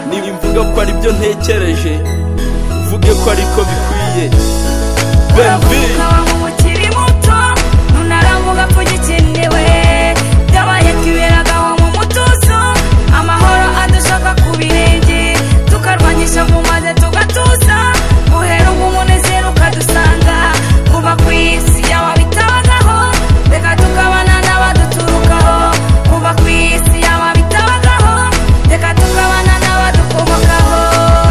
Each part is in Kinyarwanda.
nimvuga ko aribyo ntekereje mvuge ko ariko bikwiye benvi Uravuka wawe ukiri muto nunaravuga ko ugikenewe byabaye twiberaga aho mu mutuzo amahoro adushaka ku birenge tukarwanyisha mu maze tugatuza guhera ubu umunezero ukadusanga kuba ku isi yawe bitabagaho reka tukabana n'abaduturukaho kuba ku isi yawe bitabagaho reka tukabana n'abadukomokaho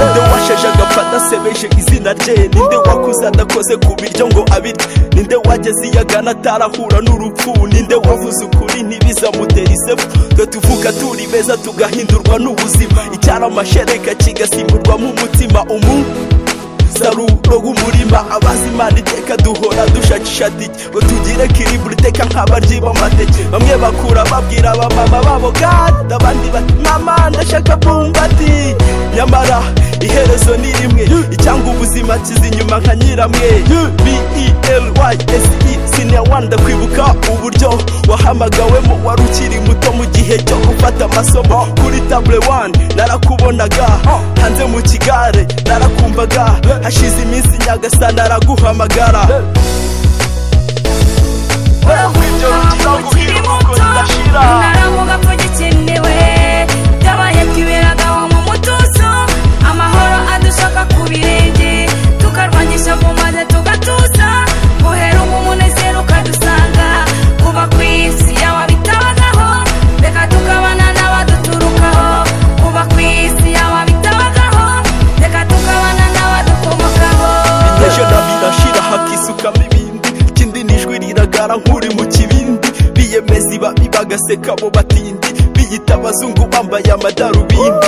ninde washeje agapfa sebeje izina rye ninde wakuze adakoze ku biryo ngo abirye ninde wageze iyagana atarahura n'urupfu ninde wavuze ukuri ntibizamutere isefu twe tuvuka turi beza tugahindurwa n'ubuzima icyara amashereka kigasimburwamo umutima umu saruro w'umurima abazi imana iteka duhora dushakishati ngo tugire kiriburi iteka nk'abaryi b'amateke bamwe bakura babwira abamama babo gada abandi bati mama ndashaka bumbati nyamara iherezo ni rimwe icyanga ubuzima kiza inyuma nka nyiramwe b-e-l-y-s-e sinewani ndakwibuka uburyo wahamagawemo wari ukiri muto mu gihe cyo gufata amasomo kuri table one narakubonaga hanze mu kigare narakumvaga hashize iminsi nyagasani araguhamagara uravuga ngo ukiri muto naravuga ko gikenewe byabaye twiberaga aho mu mutuzo amahoro adushaka ku birenge tukarwanyisha mu maze tugatuza guhera ubu umunezero ukadusanga kuba ku isi yaba bitabagaho reka tukabana n'abaduturukaho kuba ku isi yaba bitabagaho reka tukabana n'abadukomokaho ejo nabirashira hakisukamo ibindi ikindi ni ijwi riragara nk'uri mu kibindi biyemeza ibabi bagaseka abo batindi biyita abazungu bambaye amadarubindi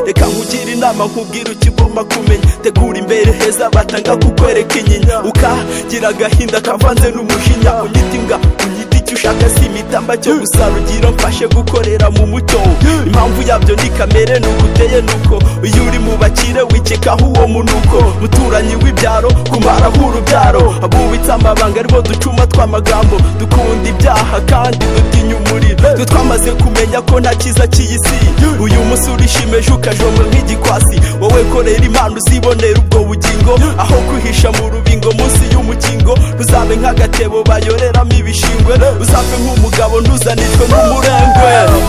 reka nkugire inama nkubwire ukigomba kumenya tegura imbere heza batanga kukwereka inyinya ukagira agahinda kavanze n'umujinya unyita imbwa unyita icyo ushaka si imitamba cyo gusa rugira mfashe gukorera mu mucyo impamvu yabyo ni kamere nuko uteye nuko iyo uri mu bakire wikekaho uwo munuko muturanyi w'ibyaro kumaraho urubyaro abubitse amabanga aribo ducuma tw'amagambo dukunda ibyaha kandi dutinya umuriro twe twamaze kumenya ko nta cyiza cy'iyisi uyu munsi urishimeje ukajomba nk'igikwasi wowe korera impano uzibonera ubwo bugingo aho kwihisha mu rubingo munsi y'umukingo ruzabe nk'agatebo bayoreramo ibishingwe uzapfe nk'umugabo ntuzanishwe n'umurengwe